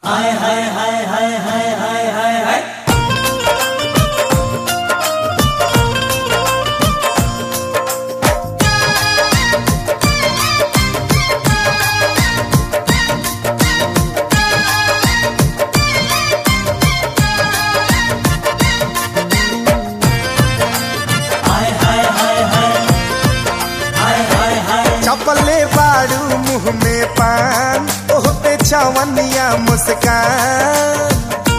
हाय हाय हाय हाय हाय हाय हाय हाय हाय हाय हाय हाय हाय हाय हाय चपले बाड़ू मुंह में पान ओह पे चवनिया मुस्कान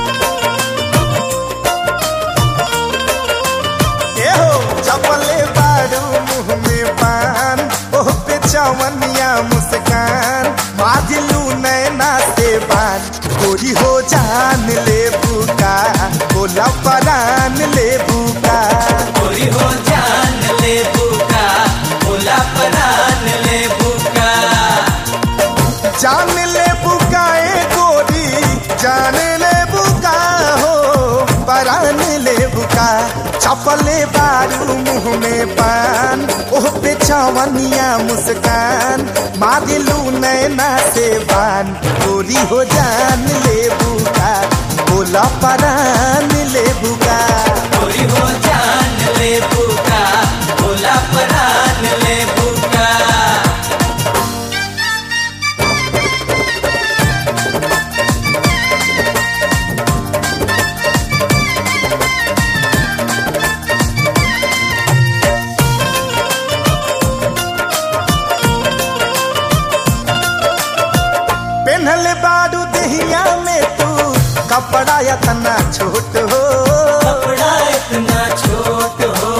ए हो चपले बाड़ू मुंह में पान ओह पे चवनिया मुस्कान माजलू नैना से बान गोरी हो जान ले बुका बोला परान ले बुका गोरी हो जान ले बुका बोला परान ले बुका जान ले बुकाए गोरी जान ले बुका हो परान ले बुका चपले बारू मुंह में पान ओह पे चवनिया मुस्कान मादिलू नैना से बान गोरी हो जान ले बुका बोला परान ले बुका गोरी हो जान ले बुका बोला परान ले बुका पेन्हल बारू दहिया में तू कपड़ा या तना छोट हो कपड़ा इतना छोट हो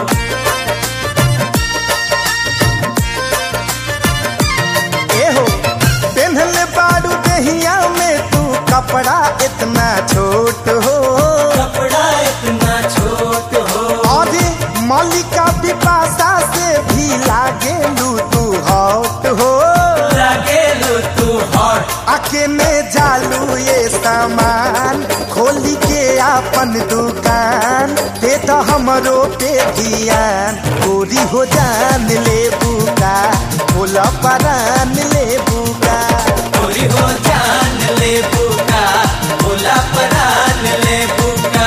ए हो पेन्हल बारू दहिया में तू कपड़ा इतना छोट हो कपड़ा इतना छोट हो और मलिका पिपासा से भी लागे लू तू हॉट हो लगे लो तू हॉट आके में जालू ये सामान खोली के आपन दुकान दे तो हमरो पे ध्यान गोरी हो जान ले बुका बोला परान ले बुका गोरी हो जान ले बुका बोला परान ले बुका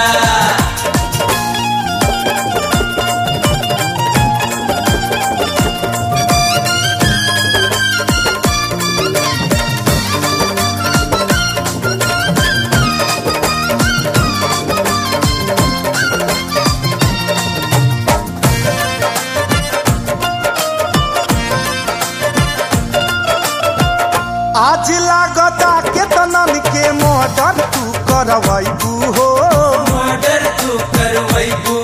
आज लागता के तनन के मर्डर तू करवैबू हो मर्डर तू करवैबू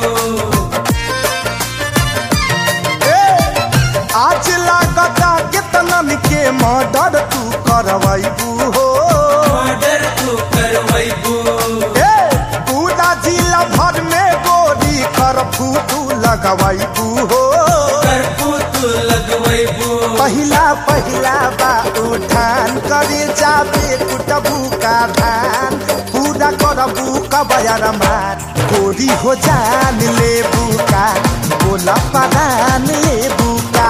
ए, आज लागता के तनन के मर्डर तू करवैबू हो मर्डर तू करवैबू ए, पूरा जिला भर में गोरी करफू तू लगवैबू हो करपू तू लगवैबू पहिला पहिला बा उठान करे जाबे कुटबू का धान पूरा करबू कबयर मान गोरी हो जान ले बुका बोला परान ले बुका